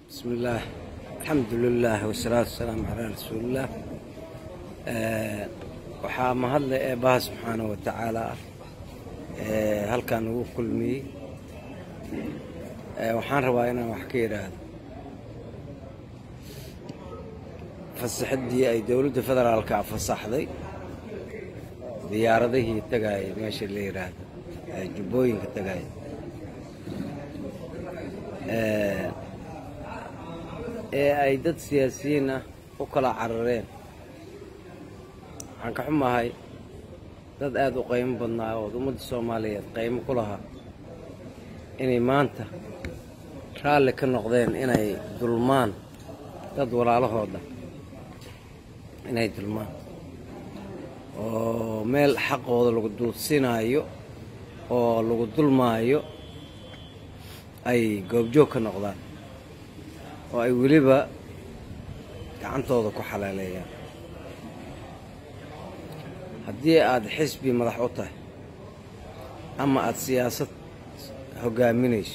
بسم الله الحمد لله والصلاة والسلام على رسول الله waxaa mahadle eebbaha subxaana wa tacaala ah ee halkan ugu kulmiyey waxaan rabaa inaan wax ka yidhaahdo fasaxadii ay dowladda federaalka fasaxday diyaaradihii tagaaya meesha la yidhaahdo jubbooyinka tagaaya ee ay dad siyaasiyiin ah u kala carareen waxaan ka xumahay dad aada u qaymo badnaa oo ummadda soomaaliyeed qaymo ku lahaa inay maanta raalli ka noqdeen inay dulmaan dad walaalahooda inay dulmaan oo meel xaqooda lagu duudsinaayo oo lagu dulmaayo ay goobjoog ka noqdaan oo ay weliba gacantooda ku xalaaleeyaan haddii aada xisbi madax u tahay ama aada siyaasad hoggaaminayso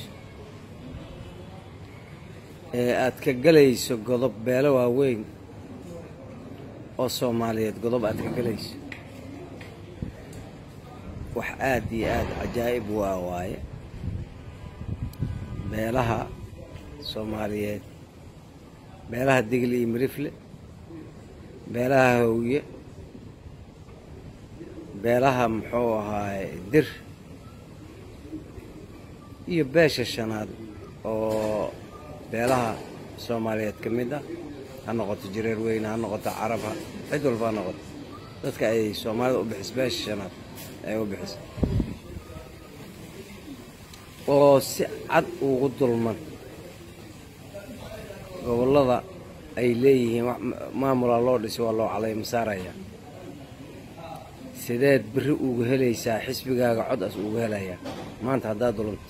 ee aad ka gelayso godob beelo waaweyn oo soomaaliyeed godob aad ka gelayso wax aad iyo aad cajaa'ib u ah waaye beelaha soomaaliyeed beelaha digli iyo mirifle beelaha hawye beelaha muxuu ahaaye dir iyo beesha shanaad oo beelaha soomaaliyeed ka mid ah ha noqoto jireer weyne ha noqoto carab cid walba ha noqoto dadka ay soomaalida u bixis beesha shanaad ay u bixis oo si cad ugu dulman gobollada ay leeyihiin maamulaa loo dhisi waa loo calayma saaraya sideed beri ugu helaysaa xisbigaaga cod as ugu helayaa maanta haddaad dulunto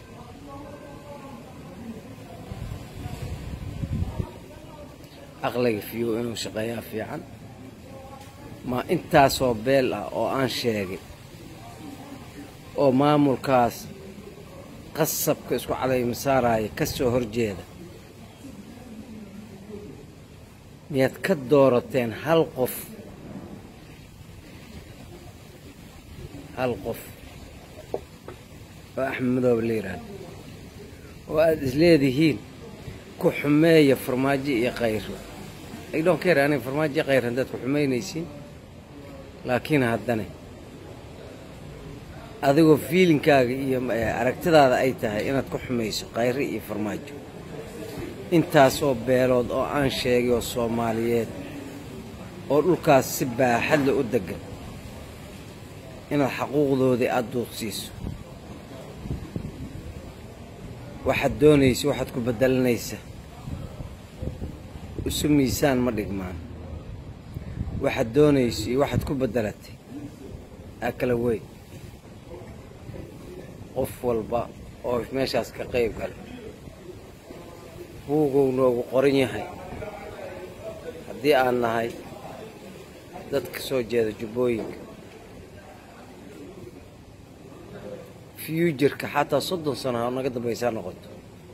aqliga fiyow inuu shaqeeyaa fiican ma intaasoo beel ah oo aan sheegay oo maamulkaas qasabka isku calayma saaraya ka soo horjeeda miyaad ka doorateen hal qof hal qof oo axmed madoobe la yidhaahdo oo aada isleedihiin ku xumeeya farmaajo iyo khayro idhon ka yar aniga farmaajo iyo khayr haddaad ku xumaynaysiin laakiin haddane adigoo fiilinkaaga iyo aragtidaada ay tahay inaad ku xumayso khayro iyo farmaajo intaasoo beelood oo aan sheegay oo soomaaliyeed oo dhulkaas si baaxadle u deggan inaad xaquuqdoodii aada duudsiiso waxaad doonaysa waxaad ku beddelanaysa isu miisaan ma dhigmaan waxaad doonaysa iyo waxaad ku beddelatay aa kala weyn qof walba oo meeshaas ka qayb gala buugow noogu qoran yahay haddii aan nahay dad ka soo jeeda jubbooyinka fuujarka xataa soddon sano ha naga dambaysaa noqoto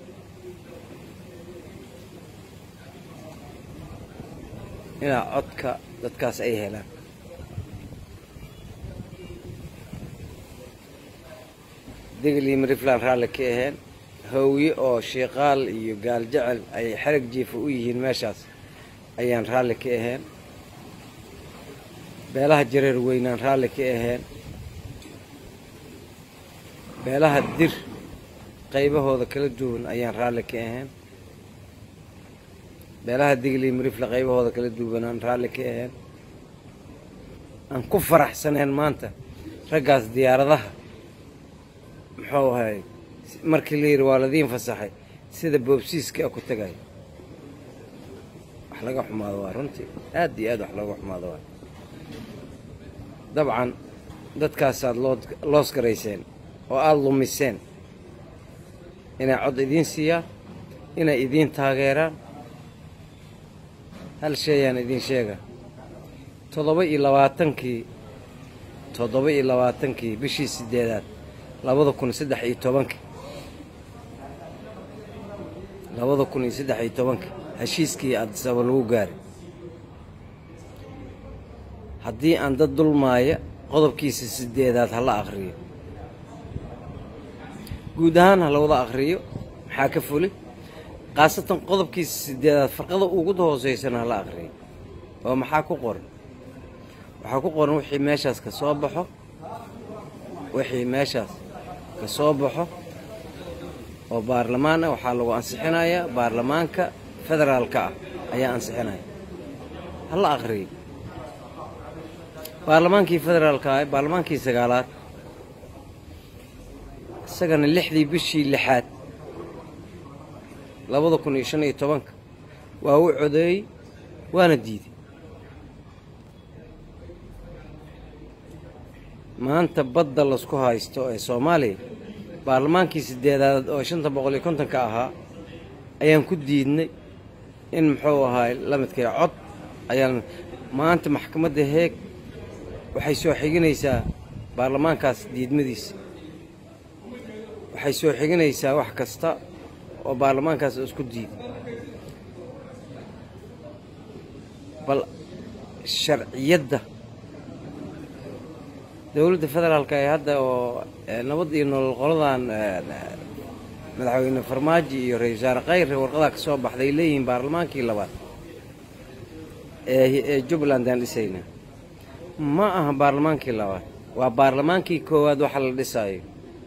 inaa codka dadkaas ay helaan digli marifland raalli ka aheen hawye oo shiiqaal iyo gaal jecel ay xerag jiifa u yihiin meeshaas ayaan raalli ka aheen beelaha jareer weynaan raalli ka aheen beelaha dir qaybahooda kala duwan ayaan raalli ka ahayn beelaha digli marifle qaybahooda kala duwanaan raalli ka ahayn aan ku faraxsaneen maanta raggaas diyaaradaha muxuu ahay markii la yidhi waa ladiin fasaxay sida boobsiiska ku tagay wax laga xumaado waa runtii aad iyo aad wax looga xumaado waa dabcan dadkaasaad loos garayseen oo aada lumiseen inay cod idiin siiyaan inay idiin taageeraan hal sheeyaan idiin sheega toddoba iyo labaatankii toddoba iyo labaatankii bishii siddeedaad labada kun saddex iyo tobankii labada kun iyo saddex iyo tobanka heshiiskii adisaba lagu gaaray haddii aan dad dulmaaya qodobkiisa sideedaad ha la akhriyo guud ahaan ha lawada akhriyo maxaa ka fuli khaasatan qodobkiisa sideedaad farqada ugu hooseysana ha la akhriyo oo maxaa ku qoran waxaa ku qoran wixii meeshaas ka soo baxo wixii meeshaas ka soo baxo oo baarlamaan ah waxaa lagu ansixinayaa baarlamaanka federaalka ah ayaa ansixinaya ha la akhriyo baarlamaankii federaalka ah baarlamaankii sagaalaad isagana lixdii bishii lixaad labada kun iyo shan iyo tobanka waa u codeeyey waana diiday maanta badda lasku haysto ee soomaaliya baarlamaankii sideedaad oo shanta boqol iyo kontonka ahaa ayaan ku diidnay in muxuu ahaay la midkay cod ayaan maanta maxkamadda heeg waxay soo xiginaysaa baarlamaankaas diidmadiisa waxay soo xiginaysaa wax kasta oo baarlamaankaas isku diiday bal sharciyadda dowladda federaalka ee hadda oo nabad iyo nolol qoladan madaxweyne farmaajo iyo ra-isul wasaare khayre warqadaa ka soo baxday leeyihiin baarlamaankii labaad ee jubbaland aan dhisayna ma aha baarlamaankii labaad waa baarlamaankii koowaad waxa la dhisaayo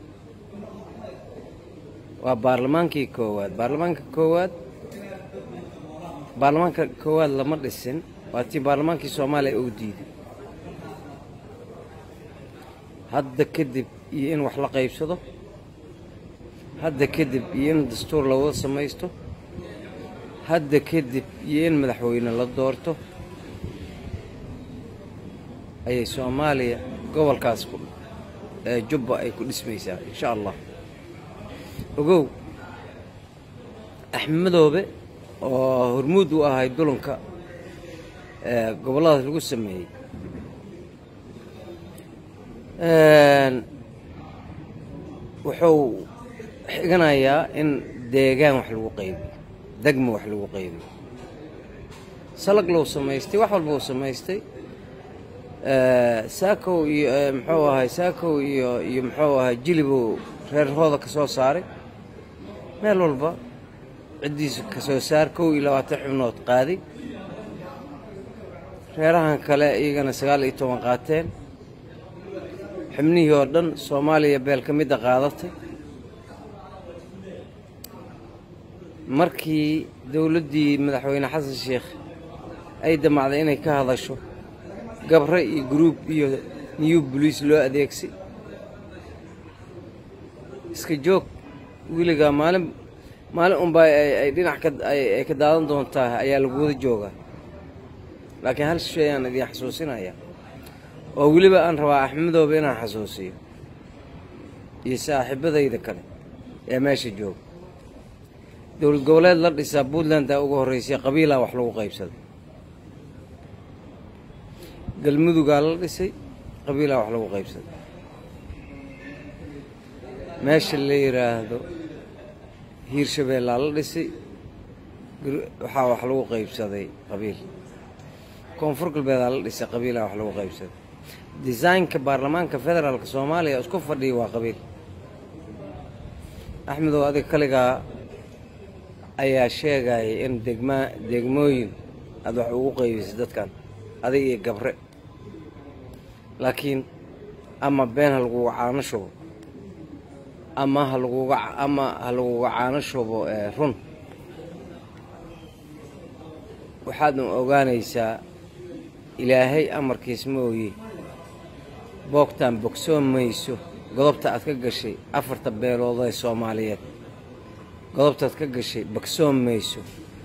waa baarlamaankii koowaad baarlamaanka koowaad baarlamaanka koowaad lama dhisin waa tii baarlamaankii soomaaliya uu diiday hadda kadib iyo in wax la qaybsado hadda kadib iyo in dastuur lawada samaysto hadda kadib iyo in madaxweyne la doorto ayay soomaaliya gobolkaas ee jubba ay ku dhismaysaa insha allah ogow axmedoobe oo hormuud u ahay dulanka gobolladaas lagu sameeyey wuxuu xiganayaa in deegaan wax lagu qaybiyo degmo wax lagu qaybiyo salag lou samaystay wax walba uu samaystay saakow iyo muxuu ahay saakow iyo iyo muxuu ahay jilibuu reerhooda ka soo saaray meel walba ciddiisa ka soo saar kow iyo labaatan xubnood qaaday reerahan kale iyagana sagaal iyo toban qaateen xubnihii oo dhan soomaaliya beel ka midda qaadatay markii dowladdii madaxweyne xasan sheikh ay damacday inay ka hadasho gabre iyo gruub iyo new boliis loo adeegsay iska joog weligaa maalin maalin unbaa ay dhinac ay ka daadan doontaa ayaa lagu wada joogaa laakiin hal shay aan idiin xasuusinaya oo weliba aan rabaa axmedooba inaan xasuusiyo iyo saaxiibadayda kale ee meesha jooga dowlad goboleed la dhisaa puntlandaa ugu horreysay qabiilaa wax lagu qaybsaday galmudugaa la dhisay qabiilaa wax lagu qaybsaday meesha la yidhaahdo hiirshabeellaa la dhisay waxaa wax lagu qaybsaday qabiil koonfur galbeedaa la dhisay qabiilaa wax lagu qaybsaday desaynka baarlamaanka federaalka soomaaliya isku fadhiya waa qabiil axmedow adiga kaligaa ayaa sheegaya in degmaa degmooyin aada wax ugu qaybisay dadkan adig iyo gabre laakiin ama been ha laguga caano shubo ama ha laguga ama ha laguga caano shubo run waxaadna ogaanaysaa ilaahay amarkiis ma ooye boogtaan bogsoon mayso godobta aad ka gashay afarta beelood ee soomaaliyeed godobtaad ka gashay bogsoon mayso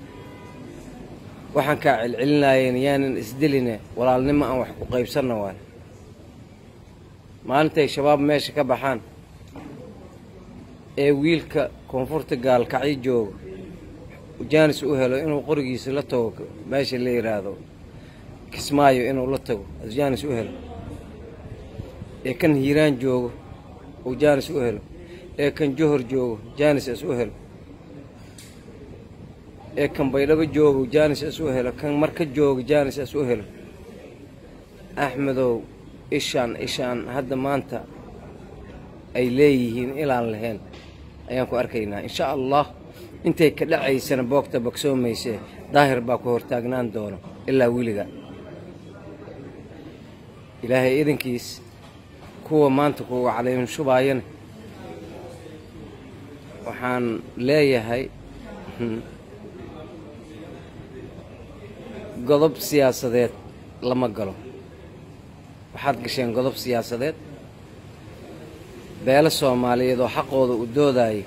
waxaan kaa celcelinaayeen yaanan isdeline walaalnimo aan wax ku qaybsanna waay maalintay shabaab meesha ka baxaan ee wiilka koonfurta gaalkacyo jooga jaanis u helo inuu qorigiisa la tago meesha la yidhaahdo kismaayo inuu la tago jaanis u helo ee kan hiiraan joogo uu jaanis u helo ee kan johor joogo jaanis is u helo ee kan baydhabo joogo jaanis is u helo kan marka jooga jaanis is u helo axmedow ishaan ishaan hadda maanta ay leeyihiin ilaan lahayn ayaan ku arkaynaa insha allah intay ka dhacaysana boogta bogsoomayse daahir baa ku hortaagnaan doono ilaa weliga ilaahay idankiis kuwa maanta kuwa calayn shubaayana waxaan leeyahay godob siyaasadeed lama galo waxaad gasheen godob siyaasadeed beelo soomaaliyeed oo xaqooda u doodaayo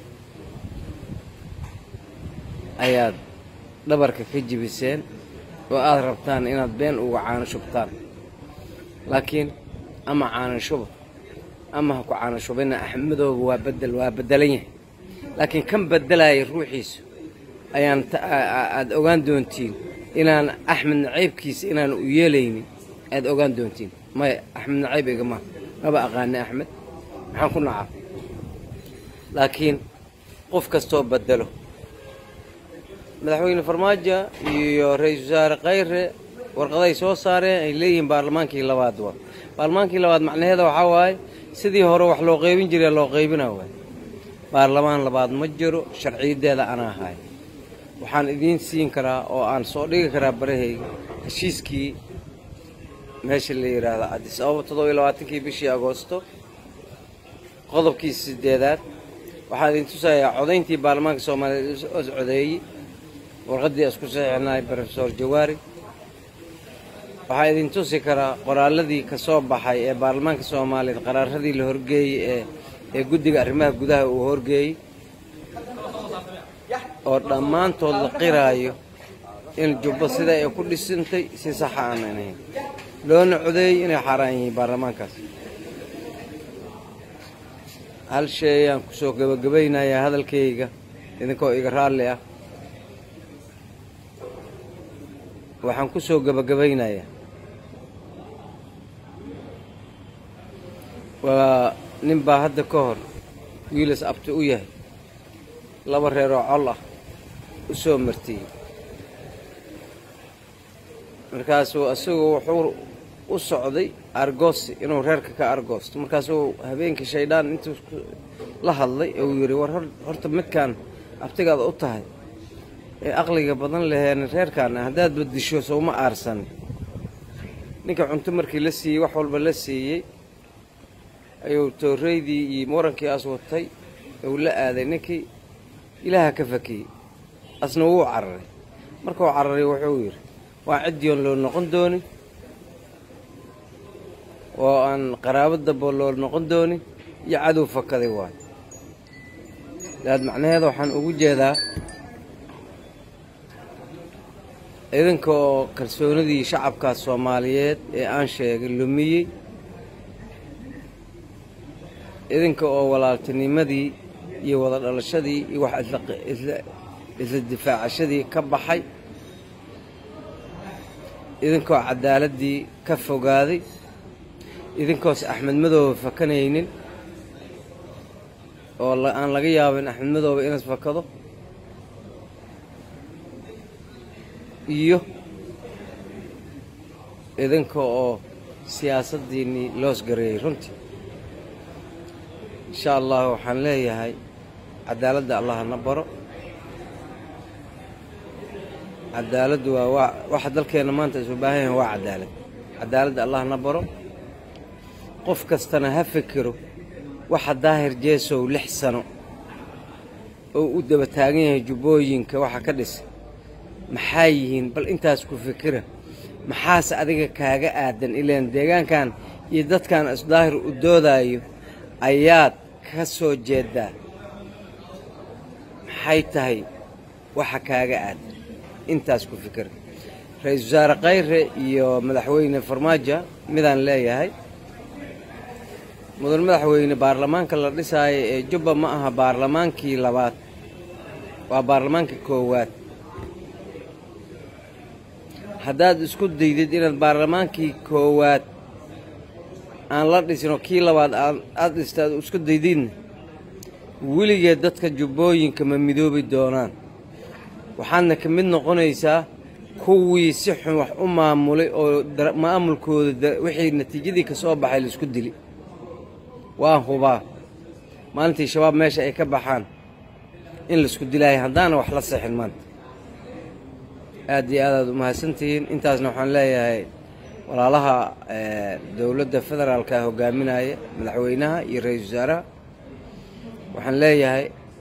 ayaad dhabarka ka jibiseen oo aad rabtaan inaad been uga caano shubtaan laakiin ama caano shuba ama ha ku caano shubina axmedooba waa bedel waa beddelan yahay laakiin kan beddelaya ruuxiisu ayaan aada ogaan doontiin inaan axmed nacaybkiisa inaan u yeelaynin aada ogaan doontiin maya axmed nacayb igama maba aqaani axmed maxaan ku nacaa laakiin qof kastoo bedelo madaxweyne farmaajo iyo ra-iisul wasaare khayre warqaday soo saareen ay leeyihiin baarlamaankii labaad wa baarlamaankii labaad macnaheeda waxaa waaye sidii hore wax loo qaybin jiray loo qaybina waay baarlamaan labaad ma jiro sharciyaddeeda anaa ahay waxaan idiin siin karaa oo aan soo dhigi karaa barahayga heshiiskii meesha la yidhaahdo cadis ababa toddoba iyo labaatankii bishii agoosto qodobkii sideedaad waxaan idin tusayaa codayntii baarlamaanka soomaaliyeed os codeeyey warqaddii isku saxiixnay rofesor jawaari waxaa idin tusi karaa qoraaladii ka soo baxay ee baarlamaanka soomaaliyeed qaraaradii la horgeeyey ee ee guddiga arrimaha gudaha uu horgeeyey oo dhammaantood la qiraayo in jubbo sida ay ku dhisantay si saxa aanan ahayn loona codeeyey inay xaaraan yihiin baarlamaankaas hal shay ayaan kusoo gebagabaynayaa hadalkayga idinkoo iga raalli ah waxaan ku soo gebagabaynayaa waa nin baa hadda ka hor wiilas abti u yahay laba reer oo col ah u soo martiyey markaasuu isagu wuxuu u socday argoosi inuu reerka ka argoosto markaasuu habeenkii shaydaan intuu la hadlay uu yidhi war horta midkaan abtigaada u tahay ee aqliga badan laheen reerkaana haddaad badisho souma aarsan ninka cunto markii la siiyey wax walba la siiyey ayuu tooreydii iyo murankii as watay uu la aaday ninkii ilaaha ka fakiyey asna wuu cararay markuu cararay wuxuu yidhi waa ciddiyoon loo noqon doonin oo aan qaraabo dabo loo noqon doonin iyo cadow fakaday waay daad macnaheeda waxaan ugu jeedaa idinka oo kalsoonidii shacabkaas soomaaliyeed ee aan sheegay lumiyey idinka oo walaaltinimadii iyo wada dhalashadii iyo wax isla difaacashadii ka baxay idinkaoo caddaaladdii ka fogaaday idinkoos axmed madooba fakanaynin oo aan laga yaabin axmed madooba inas fakado iyo idinka oo siyaasaddiinnii loos gareeyey runtii insha allah waxaan leeyahay cadaaladda allah na baro cadaaladdu waa waa waxa dalkeenna maanta isu baahan yahay waa cadaalad cadaaladda allah na baro qof kastana ha fikiro waxa daahir jeesow lix sano oo u daba taagan yahay jubbooyinka waxa ka dhisa maxaa yihiin bal intaas ku fikira maxaase adiga kaaga aadan ilaan deegaankan iyo dadkan isdaahir u doodaayo ayaad ka soo jeedaa maxay tahay waxa kaaga aadan intaas ku fikira ra-iisul wasaare khayre iyo madaxweyne farmaajo midaan leeyahay mudan madaxweyne baarlamaanka la dhisaayo ee jubba ma aha baarlamaankii labaad waa baarlamaankii koowaad haddaad isku daydid inaad baarlamaankii koowaad aan la dhisinoo kii labaad aad dhista aad isku daydidna weligeed dadka jubbooyinka ma midoobi doonaan waxaadna ka mid noqonaysaa kuwii si xun wax u maamulay oo maamulkooda wixii natiijadii ka soo baxay laisku dili waan hubaa maalintii shabaab meesha ay ka baxaan in laisku dilaayo haddaana wax la seexin maanta aad iyo aad aad umahadsantihiin intaasna waxaan leeyahay walaalaha dowladda federaalka hogaaminaya madaxweynaha iyo ra-iisul wasaaraha waxaan leeyahay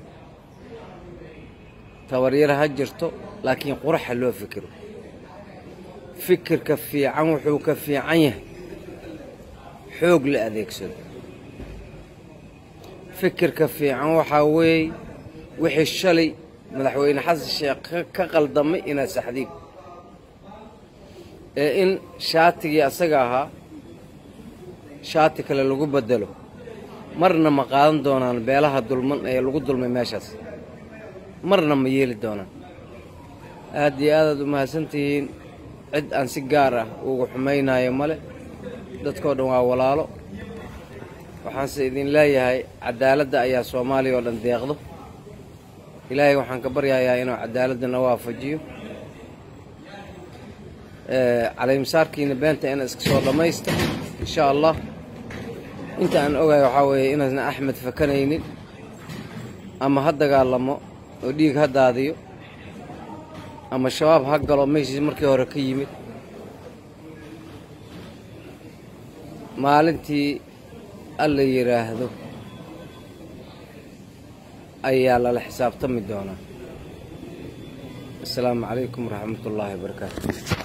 tabaryar ha jirto laakiin quraxa loo fikiro fikirka fiican wuxuu ka fiican yahay xoog la adeegsado fikirka fiican waxaa weeye wixii shalay madaxweyne xasan sheekh ka qaldamay inaad saxdiib ee in shaatigii asaga ahaa shaati kale lagu bedelo marna ma qaadan doonaan beelaha dulman ee lagu dulmay meeshaas marna ma yeeli doonaan aad iyo aadaad u mahadsantihiin cid aan si gaar ah ugu xumaynayo male dadkao dhan waa walaalo waxaanse idin leeyahay cadaaladda ayaa soomaaliya oo dhan deeqdo ilaahay waxaan ka baryayaa inuu cadaaladana waafajiyo caleymsaarkiina beenta ina iska soo dhammaysta insha allah inta aan ogahay waxaa weeye inaasna axmed fakanaynin ama ha dagaalamo oo dhiig ha daadiyo ama shabaab ha galo meeshiis markii hore ka yimid maalintii alla yidhaahdo ayaa lala xisaabtami doonaa asalaamu calaykum waraxmat ullaahi wabarakaatu